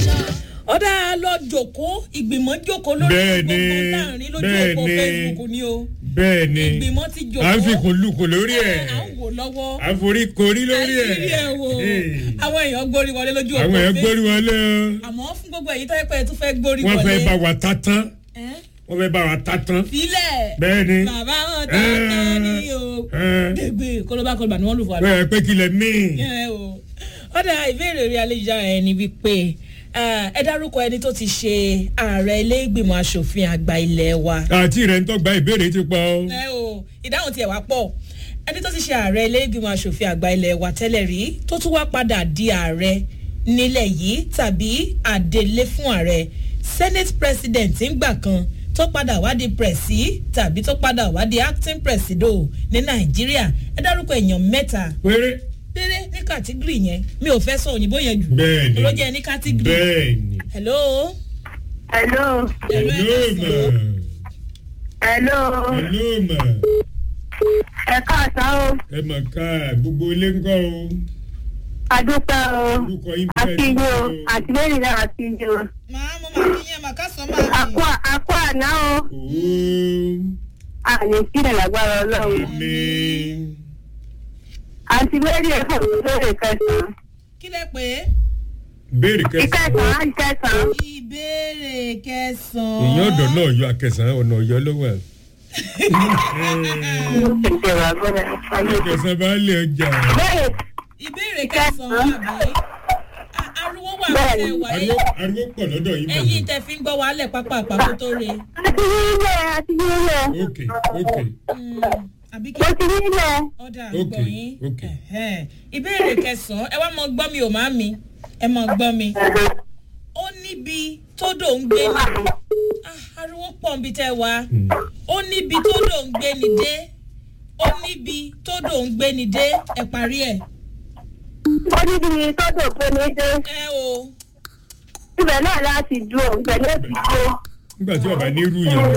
ọ̀dà lọ jòkó ìgbìmọ̀ jòkó lórí Bẹ́ẹ̀ni, gbogbo láàrin lójú òpó bẹ́ẹ̀ni. facebook ni o bẹ́ẹ̀ ni ìgbìmọ̀ ti jòkó à ń fi kùn lukùn lórí ẹ̀ à ń wò lọ́wọ́ à ń forí korí lórí ẹ̀ àìrí ẹ̀ wò Hey. àwọn èèyàn gbórí wọlé lójú òpó àwọn ẹ̀ facebook gbórí wọlé o àmọ́ fún gbogbo èyí tó yẹ pé ẹ tún fẹ́ gbórí wọ́n wọlé fẹ́ bá wa ta tán Ẹ́, wọ́n fẹ́ bá wa ta tán filẹ̀ bẹ́ẹ̀ ni bàbá wọn dáadáa ni o ẹ̀, gbègbè kólóbá kólóbá ni wọ́n lù fún wa bẹ́ẹ̀ pé kílẹ̀ míì ẹ o ọ̀dà ìbéèrè orí ayélujára ẹ ni wípé ah, ẹ dárúkọ ẹni tó ti ṣe ààrẹ ilé ìgbìmọ̀ asòfin àgbà ilé wa. àti rẹ̀ ń tọ́gba ìbéèrè ti pọ̀ o. ẹ o ìdáhùn tiẹ̀ wá pọ̀ ẹni tó ti ṣe ààrẹ ilé ìgbìmọ̀ asòfin àgbà ilé wa tẹ́lẹ̀ rí tó tún wá padà di ààrẹ nílẹ̀ yìí tàbí àdélé fún ààrẹ senate president ńgbà kan tó padà wá di presi tàbí tó padà wá di acting presido ní nàìjíríà ẹ dárúkọ èèyàn mẹ́ta péré péré ní kàtígírì yẹn mi ò fẹ́ sọ òyìnbó yẹn jù bẹ́ẹ̀ ni ló jẹ́ ní kàtígírì. bẹ́ẹ̀ ni. hello. Hello. Hello, ẹ hello káàsán. ma Hello. hello ma Ẹ káàsán o. ẹ mà ká gbogbo ilé ń kọ́ o Adúpẹ́ o. orúkọ yín Àti yín o. Àti lẹ́yìn náà àti yín o. màá mo máa fi yẹn màá ká sọ máa Àkó mi. àkó àná o. ooo Àní sílẹ̀ lágbára ọlọ́run. mi Àǹtí lẹ́yìn ẹ̀fọ́ mi lórí kẹsàn-án. kí lẹ pé béèrè kẹsàn-án Ìkẹsàn-án ìkẹsàn-án. ìbéèrè kẹsàn-án. èèyàn ọ̀dọ̀ náà yọ akẹsàn-án ọ̀nà ọ̀yọ́ ló wà. Tètè wà gbọ́dọ̀ ayé. akẹsàn-án bá lè ọjà Bẹ́ẹ̀ ìbéèrè kẹsàn-án àbí. A- ariwo wà Bẹ́ẹ̀ni. lóde wa ariwo ariwo pọ̀ lọ́dọ̀ yín ẹyin bẹ̀rẹ̀. tẹ fi ń gbọ́ wàhálẹ̀ pápá àpapọ̀ tó re. àti nílẹ̀ àti nílẹ̀. ok ok Mm, àbí kí Mo ti nílẹ̀. ọ̀dà Ok, àgbọ̀ yín. ok. Ẹ̀hẹ́n. ìbéèrè kẹsàn-án ẹ wá mọ gbọ́ mi ò má mi ẹ mọ gbọ́ mi. ó níbi tódò ń gbé ni Ah, ariwo pọ̀ níbi tẹ́ wá ó níbi tódò ń gbé ni dé ó níbi tódò ń gbé ni dé ẹ parí ẹ̀. Ó ní bí tọ́jú pé mi dé. ẹ o Ibẹ̀ náà láti dúró. Ibẹ̀ náà ti dúró. nígbà tí ọba ní irú yẹn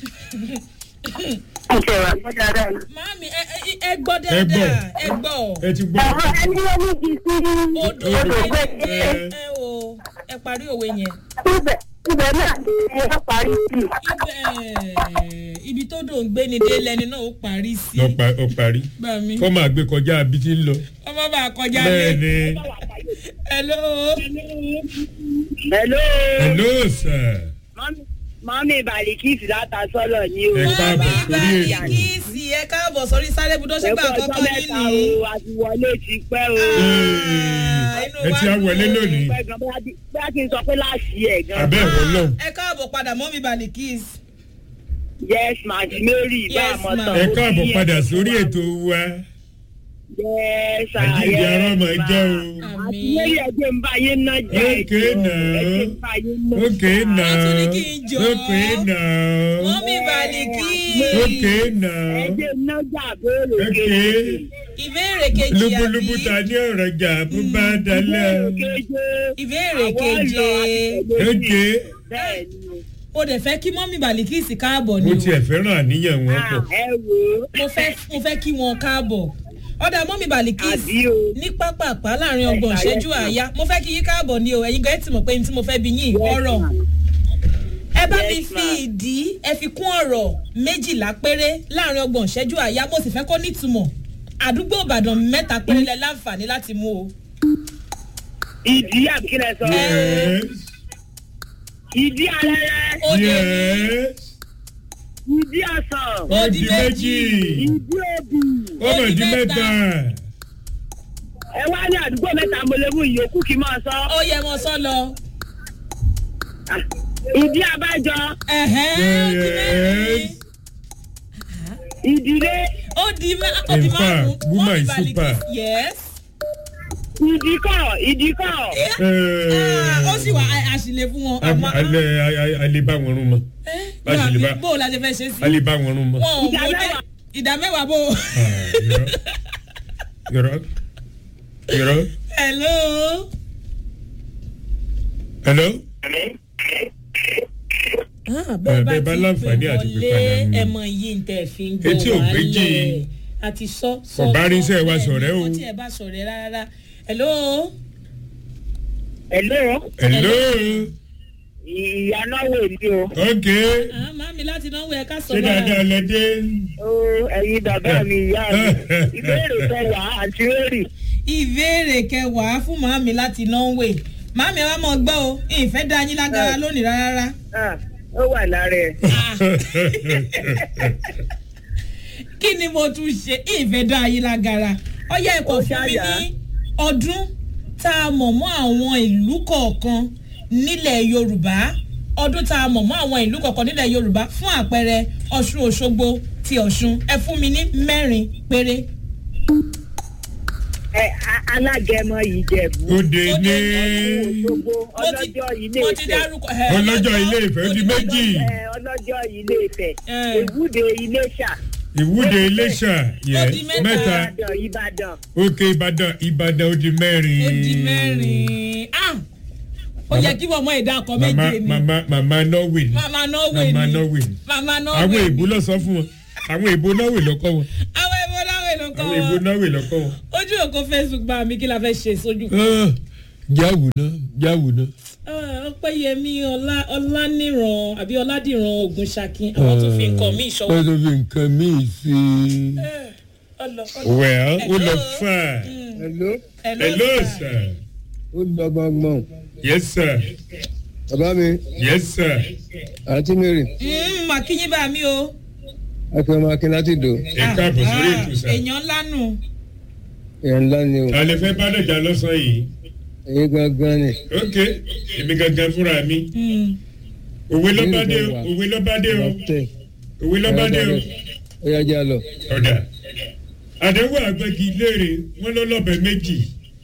Tètè wà gbọ́dọ̀ rẹ̀. màámi ẹ ẹ- ẹ gbọ́ Ẹ gbọ́. dáadáa ẹ gbọ́ ẹ ti gbọ́ Àwọn ẹni ó ní bí sí odò Odò ń gbé gbé ni dé ẹ. ẹ o ẹ parí òwe yẹn. ibẹ̀ ibẹ̀ náà ni ẹ parí sí. ibẹ̀ ibi tódò ń gbé ni dé lẹni náà ó parí sí. lọ pa ọ parí gbà mí kọ́ máa gbé kọjá àbí tí ń lọ. ọmọ bá kọjá bẹ́ẹ̀ lé. ni hello. hello hello sir mọ́mí balikisi láta sọ́lọ̀ ní o. Ẹ káàbọ̀ mọ́mí sórí ètò. balikisi ẹ káàbọ̀ sórí sáré budó ṣẹ́gbà ẹ̀kọ́ ọjọ́ àkọ́kọ́ yín mẹ́ta ni. o àti wọlé ti pẹ́ o. Ee, inú ẹ wa ti á wọlé dùn. lónìí pẹ́ gan bóyá kí- bóyá kí n sọ pé láàṣì ẹ̀ gan. abẹ́ ẹ̀rọ lọ ẹ káàbọ̀ padà mọ́mí balikisi. yes ma àti mary bá Yes, a mọ̀ ma. tán. ẹ káàbọ̀ padà sórí ètò wa yes àjíǹde ara ọmọ ẹ jẹ́ o àti mary ẹgbẹ́ ń bá yín ná jẹ́ Okay, now. ẹgbẹ́ ń bá yín ná. ókè náà Wọ́n tún ní kí n jọ. ókè náà mọ́mí balikisi. ókè náà ẹgbẹ́ ná jà béèrè ókè kéde. ìbéèrè kejì lúbúlúbú ta àbí ní ọ̀rọ̀ jà bó bá dalẹ̀ ìbéèrè keje. ókè bẹ́ẹ̀ ni o. o dẹ̀ fẹ́ kí mọ́mí balikisi káàbọ̀ ni mo o. tiẹ̀ fẹ́ràn àníyàn wọn Ah, pọ̀ ẹ wò ó. mo fẹ́ mo fẹ́ kí wọn káàbọ̀ ọ̀dà mọ́mí balikis àbí o. ní pápápá láàrin ọgbọ̀n ìṣẹ́jú àáyá mo fẹ́ kí yín káàbọ̀ ni o ẹ̀yin gan ẹ̀ tí mọ̀ pé ní tí mo fẹ́ bí yín ọ̀rọ̀ ẹ bá mi Yes, fi ma'am. ìdí ẹ fi kún ọ̀rọ̀ méjìlá péré láàrin ọgbọ̀n ìṣẹ́jú àáyá mo sì fẹ́ kó nítumọ̀ àdúgbò ìbàdàn mẹ́ta péré lẹ láǹfààní láti mú o. ìdí àbí kí lẹ sọ. yes ìdí alẹ́rẹ́. ó dé yes ìdí ọ̀sán. Ó ó di di méjì ìdí òbí. ó mọ̀ di mẹ́ta ẹ wá ní àdúgbò mẹ́ta mo lè mú ìyókù kí n máa sọ. ó yẹ wọn sọ lọ. Ah, ìdí abájọ. ẹ̀hẹ́n, ó di mẹ́rin. Yes. ìdílé. ó di mẹ́- ó di In fact, márùn-ún woman mọ́mí is balikis super. yes. ìdíkọ̀ ìdíkọ̀. Ah, ó sì wà á- àṣìlè fún wọn. àmọ́ alẹ́ alẹ́ bá wọn rún mọ́ ẹ́ bá ṣe lè bá- bó o la ṣe fẹ́ ṣe sí. alẹ́ bá wọn rún mọ́. wọn ò Ìdá mọ dé mẹ́wàá. ìdá mẹ́wàá bó. yọrọ yọrọ hello. hello Ah, bẹ́ẹ̀ bá ti láǹfààní pè àti pè wọlé padà nù. ẹ mọ iye ntẹ fi ń gbọ́ Etí ò wálẹ̀. méjì. àti sọ sọ Kò bá rí iṣẹ́ wa bẹ́ẹ̀ ni, ṣọ̀rẹ́ o. kò tí ẹ bá ṣọ̀rẹ́ rárá. hello. Hello, hello ìyá náwó ni o. ok Ah, màámi láti náwó ẹ ká sọ ṣé dáadáa lẹ dé Ó ẹ̀yin bàbá mi ìyá mi. Ìbéèrè kẹwàá àti rẹ́rì. ìbéèrè kẹwàá fún màámi láti náwó màámi ẹ wá mọ gbọ́ o ìfẹ́ dá yín lágara lónìí rárá. Ah, Ó wà lára ẹ̀. Ah, kí ni mo tún ṣe ìfẹ́ dá yín lágara ọyá ẹ̀kọ́ Ó fún mi ṣáyà. ní ọdún tá a mọ̀ mọ́ àwọn ìlú kọ̀ọ̀kan nílẹ̀ yorùbá ọdún tá a mọ̀ mọ́ àwọn ìlú kọ̀ọ̀kan nílẹ̀ yorùbá fún àpẹẹrẹ ọ̀ṣun òṣogbo ti ọ̀ṣun ẹ fún mi ní mẹ́rin péré. Ẹ a- alágẹmọ ìjẹ̀bú. ó dé ní Òṣogbo mo ti ọlọ́jọ́ ilé mo ti ìfẹ́. dárúkọ ẹ, ọlọ́jọ́ ilé ìfẹ́ ó di méjì Ẹ, ọlọ́jọ́ ilé ìfẹ́. Ẹ. Ìwúde Iléṣà. ìwúde iléṣà Ó di yes mẹ́ta. mẹ́ta Ìbàdàn Ìbàdàn. òkè ìbàdàn ìbàdàn ó di mẹ́rin ó di mẹ́rin ah ó yẹ kí wọ́n mọ ìdá ọkọ mama méje ni mama mama norway ni mama norway mama ni norway ni mama àwọn norway èèbó lọ sọ fún wọn àwọn èèbó norway lọkọ wọn àwọn èèbó norway ló kọ́ àwọn èèbó wọn norway lọkọ wọn. ojú òkú facebook bá mi kí la fẹ́ ṣe sójú. Ah, jáwù náà jáwù náà. Ah, ọpẹ́yẹmí ọlá ọlánìràn àbí ọládìràn ogun ṣakin àwọn tó fi nǹkan míì ṣọwọ́. wọ́n tó fi nǹkan míì sí i. Eh, ọlọ ọlọ. well ó lọ Hello. fà. hello hello sir. ó lọ gbọngbọn yes sir. bàbá mi yes sir. àǹtí mary Mm, màkìyín bá mi o. akẹ́wọ́n akin láti dò ẹ káàbọ̀ sórí ètò sà. èèyàn lánù. èèyàn ńlá ni o ta lè fẹ́ bá dẹ̀jà lọ́sàn-án yìí. èyí gangan ni ok èmi gangan fúnra mi. Mm. òwe lọ́bàdé o òwe lọ́bàdé o ọtẹ òwe lọ́bàdé o. ó yá já lọ ọ̀dà àdéhùn àgbẹ̀gì léèrè wọ́n ló lọ́bẹ̀ méjì.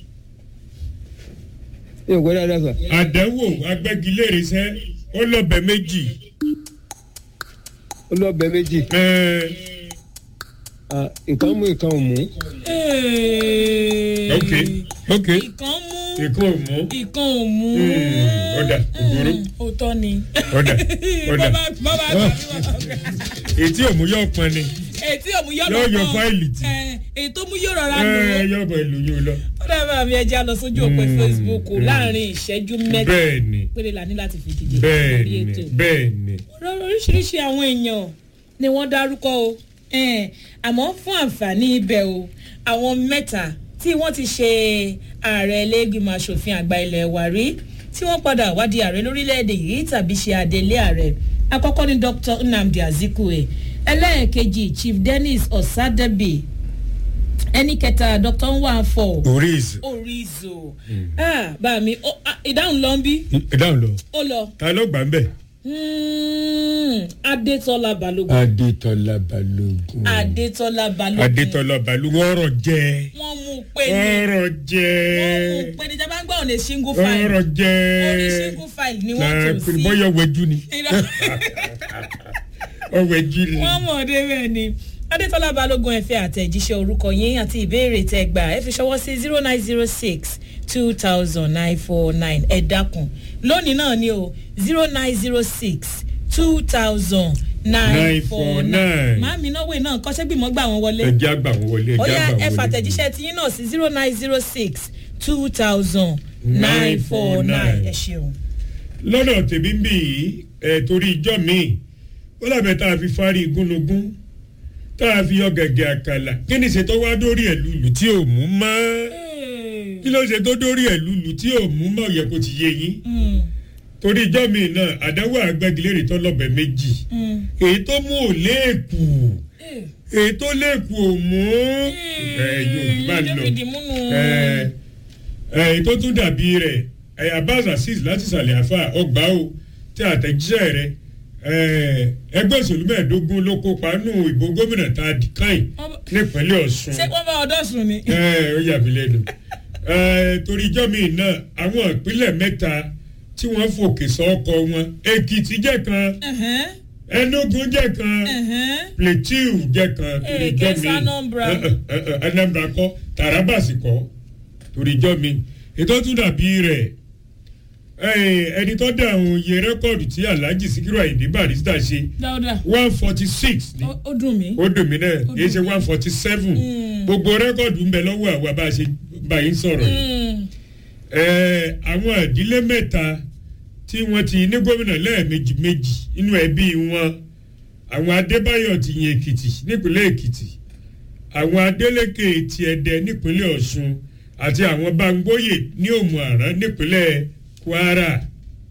yóò gbọ́ dáadáa sà àdéhùn àgbẹ̀gì léèrè sẹ́ ó lọ́bẹ̀ méjì. ó lọ bẹ méjì Ẹ, Ah, ìkan mú ìkan ò mú Eh. ok ok ìkan mú ìkan ò mú. ìkan ò mú. Mm, ọ̀dà ògbóró Mm, òótọ́ ni. ọ̀dà ọ̀dà bọ́bá bọ́bá àgbà ètí òmù yóò pọn ni ètí òmù yọ̀ Yóò yọ fáìlì tì. èyí tó mú yóò rọra ẹ lò ó. yóò bọ̀ ìlú yóò lọ. ó dábàá mi ẹja lọ sójú òpè Mm, facebook mm. láàrin ìṣẹ́jú mẹ́ta bẹ́ẹ̀ ni péré la ní láti fi dìde bẹ́ẹ̀ lórí ni ètò. bẹ́ẹ̀ ni Ọ̀rọ̀ oríṣiríṣi àwọn èèyàn ni wọ́n dárúkọ o Eh, àmọ́ fún àǹfààní ibẹ̀ o àwọn mẹ́ta tí wọ́n ti ṣe ààrẹ ẹlẹ́gbìmọ̀ asòfin àgbà ilẹ̀ wa rí tí wọ́n padà wádìí ààrẹ lórílẹ̀‐èdè yìí tàbí ṣe adelé ààrẹ àkọ́kọ́ ni dr nnamdi azikwe ẹlẹ́ẹ̀kejì chief dennis osadebi ẹni kẹta dr nwanfọ oríṣi orizo ah, bá mi ó, ah, ìdáhùn lọ ń bí ìdáhùn lọ ó lọ ta ló gbà ń bẹ̀. Mm, adetola balogun adétọ́lá balógun adetola balogun adétọ́lá balógun ọ̀rọ̀ jẹ́ wọ́n mú un pé ní ọ̀rọ̀ wọ́n mú jẹ́ un pé ní jábá ń gbọ́ ọ̀nà single file ọ̀rọ̀ jẹ́ orí single file ni wọ́n na tò sí bọ́yọ̀ wẹ̀jú ni Irọ́. ọ̀wẹ̀jú ni. wọ́n mọ̀ ọ́ débẹ̀ ni adetola balogun ẹ fi àtẹ̀jíṣẹ́ orúkọ yín àti ìbéèrè tẹ gbà ẹ fi ṣọwọ́ sí zero nine zero six two thousand nine four nine ẹ dákun lónìí náà ni o zero nine zero six two thousand nine four nine 949. màámi náà wẹ̀ náà kọ́ṣẹ́ gbìmọ̀ gbà wọ́n wọlé. ẹjẹ́ àgbà wọn wọlé ó ẹjẹ́ yá àgbà ẹ wọn wọlé. fàtẹ̀jíṣẹ́ tí yín náà sí zero nine zero six two thousand nine four nine ẹ ṣeun. lọ́dọ̀ tèmi ń bì yìí ẹ̀ torí ijọ́ mi ó làbẹ̀ tá a fi fárí igúnnugún tá a fi yọ gẹ̀gẹ̀ àkàlà kí ni ṣètò wá dórí ẹ̀ lulù tí ò mú mọ́ kí ló ṣe tó dórí ẹ̀ lulù tí ò mú mọ́ yẹ kó ti yé yín Mm, torí ijọ́ mi náà àdáwò àgbẹ̀gìlérè tó lọ́bẹ̀ méjì mm. èyí tó mú ò léèkù Eh, èyí tó léèkù ò mú ẹ yorùbá eh, lọ David múnú. ẹ ẹ èyí tó tún dàbí rẹ ẹ abaz azeez láti sàlẹ̀ àfà ọgbà o tí àtẹ̀jíṣẹ́ rẹ ẹ ẹgbẹ́ òṣèlú mẹ́ẹ̀ẹ́dógún ló kópa nù ìbò gómìnà tá a dì káyìn Wọ́n- nípínlẹ̀ ọ̀ṣun ṣé wọ́n bá ọdọ́ sùn ni. ẹ ó yà mí lẹ́nu ẹ torí ijọ́ mi náà àwọn ìpínlẹ̀ mẹ́ta tí wọ́n fòkè sọ́kọ wọn èkìtì jẹ́ kan Ẹ̀hẹ́n, enugu jẹ́ kan ẹ̀hẹ́n. plateau jẹ́ kan torí Eh, ijọ́ Kesa mi Anambra. Eh, eh, eh, anambra kọ́ taraba sì kọ́ torí ijọ́ mi ètò tún dàbí rẹ̀ eh, ẹni tó dá àwọn iye rẹ́kọ̀dù tí alhaji sikiru ayinde barista ṣe dáadáa one forty six ni ó ó dùn mí. ó dùn mí náà Ó kì í ṣe dùn mí. one forty seven Mm. gbogbo rẹ́kọ̀dù ń bẹ lọ́wọ́ àwa bá a ṣe báyìí sọ̀rọ̀ yìí Mm, ẹ, àwọn ìdílé mẹ́ta tí wọ́n ti ní gómìnà lẹ́ẹ̀mejì méjì nínú ẹbí wọn àwọn adébáyọ̀ ti yin èkìtì nípínlẹ̀ èkìtì àwọn adélékè ti ẹdẹ nípínlẹ̀ ọ̀ṣun àti àwọn bangbóyè ní òmù àrán nípínlẹ̀ kwara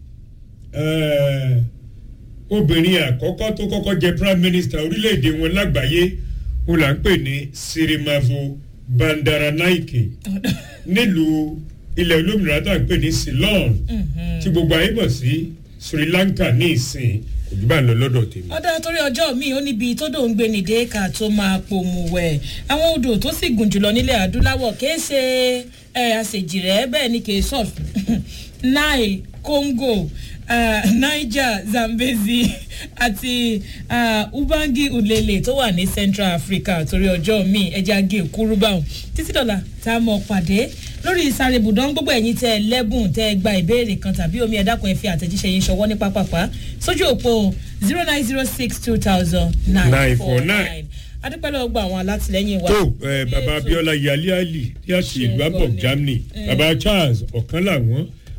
Ẹ, obìnrin àkọ́kọ́ tó kọ́kọ́ jẹ prime minister orílẹ̀-èdè wọn lágbàáyé wọn là ń pè ní sirimavo bandaranaike nílùú ilẹ̀ olómìnira tá à ń pè ní ceylon tí gbogbo ayé mọ̀ sí sri lanka ní ìsìn kò jù bá ń lọ lọ́dọ̀ tèmi. ọ̀dà torí ọjọ́ mi ó níbi tó dòun gbé ní déèkà tó máa pòmù wẹ̀ àwọn odò tó sì gùn jùlọ nílẹ̀ adúláwọ̀ kìí ṣe ẹ̀ àṣejìrẹ́ bẹ́ẹ̀ ni kìí sọ̀ nile congo uh, niger zambezi àti uh, ubangi ulele tó wà ní central africa torí ọjọ́ mi ẹja gé kúrú báwọn títí dọ̀là tá a mọ̀ pàdé lórí ìsáré ibùdó gbogbo ẹ̀yin tẹ́ ẹ lẹ́bùn tẹ́ ẹ gba ìbéèrè kan tàbí omi ẹ̀dákun ẹ̀ fi àtẹ̀jíṣẹ́ yín ṣọwọ́ ní pápápá sójú òpó zero nine zero six two thousand nine four nine adúpẹ́ lọ́wọ́ gba àwọn alátìlẹ́yìn wa. tó ẹ baba abiola yali ali tí a ti ìlú abọ germany baba charles ọ̀kan làwọn